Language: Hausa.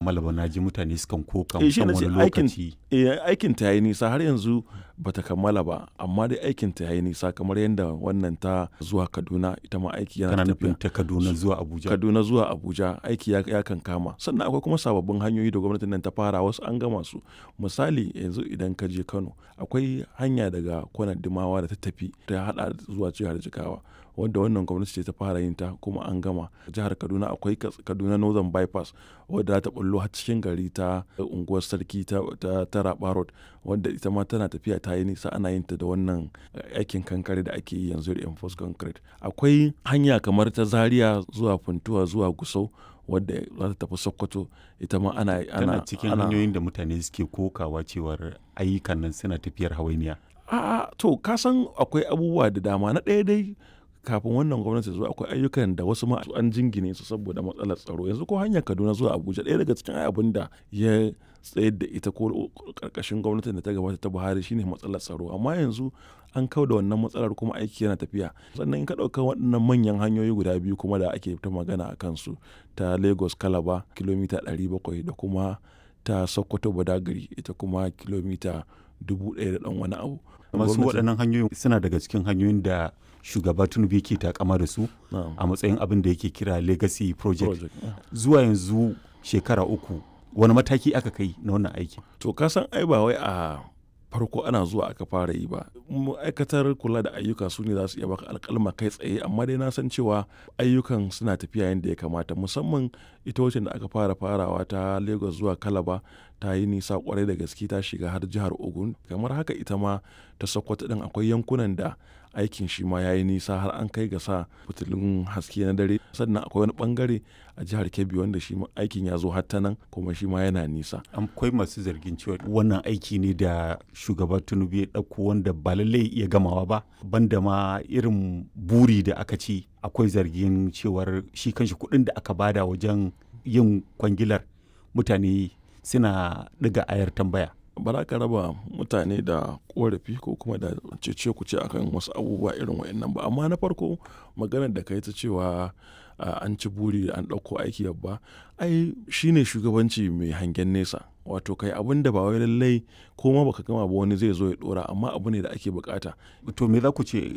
kammala ba na ji mutane sukan koka Eh, shi na musamman ce wani aikin lokaci eh, aikin ta yi nisa har yanzu bata kammala ba amma dai aikin ta yi nisa kamar yadda wannan ta zuwa Kaduna ita ma aiki yana kana tafiya nufin ta Kaduna zuwa Abuja Kaduna zuwa Abuja aiki ya, ya kan kama sannan akwai kuma sababbin hanyoyi da gwamnatin nan ta fara wasu an gama su misali yanzu idan ka je Kano akwai hanya daga kwanar Dimawa da ta tafi ta hada zuwa jihar Jigawa wanda wannan gwamnati ce ta fara yin ta kuma an gama jihar Kaduna akwai Kas- Kaduna Northern Bypass wadda za ta bullo har cikin gari ta unguwar sarki ta, ta, ta Raba Road wadda ita ma tana tafiya ta yi nisa ana yin ta da wannan aikin kankare da ake yi yanzu da Enforce Concrete akwai hanya kamar ta Zaria zuwa Funtuwa zuwa Gusau wadda za ta tafi Sokoto ita ma ana tana ana cikin ana- hanyoyin da mutane suke kokawa cewar ayyukan nan suna tafiyar hawainiya A'a to ka san akwai abubuwa da dama na ɗaya dai kafin wannan gwamnati zuwa akwai ayyukan da wasu ma an jingine su saboda matsalar tsaro yanzu ko hanyar Kaduna zuwa Abuja ɗaya daga cikin abin da ya tsayar da ita ko karkashin gwamnatin da ta gabata ta Buhari shine matsalar tsaro amma yanzu an kau da wannan matsalar kuma aiki yana tafiya sannan in ka ɗauka waɗannan manyan hanyoyi guda biyu kuma da ake ta magana a kansu ta Lagos Calabar kilomita 700 da kuma ta Sokoto Badagry ita kuma kilomita dubu ɗaya da ɗan wani abu. masu Gwamnatin- waɗannan hanyoyin suna daga cikin hanyoyin da shugaba Tinubu yake takama da su Na'am. a matsayin abin da yake kira legacy project project. yeah. zuwa yanzu shekara uku wani mataki aka kai na wannan aiki To ka san ai ba wai a farko ana zuwa aka fara yi ba ma'aikatar kula da ayyuka su ne za su iya baka alkalma kai tsaye amma dai na san cewa ayyukan suna tafiya yadda ya kamata musamman ita wacce da aka fara farawa ta lagos zuwa kalaba ta yi nisa kwarai da gaske ta shiga har jihar ogun kamar haka ita ma ta sokoto din akwai yankunan da aikin shi ma ya yi nisa har an kai ga sa fitilun haske na dare sannan akwai wani bangare a jihar kebbi wanda shi ma aikin ya zo har ta nan kuma shi ma yana nisa akwai masu zargin cewa wannan aiki ne da shugaba tinubu ya ɗauko wanda ba lallai iya gamawa ba banda ma irin buri da aka ci akwai zargin cewar shi kanshi kuɗin da aka bada wajen yin kwangilar mutane suna ɗiga ayar tambaya ba za ka raba mutane da korafi ko kuma da cece ku ce akan wasu abubuwa irin wa'annan ba amma na farko maganar da kai ta cewa ah, an ci buri an ɗauko aiki babba ai shine shugabanci mai hangen nesa wato kai abin da ba wai lallai ko ma baka gama ba wani zai zo ya dora amma abu ne da ake bukata to me za ku ce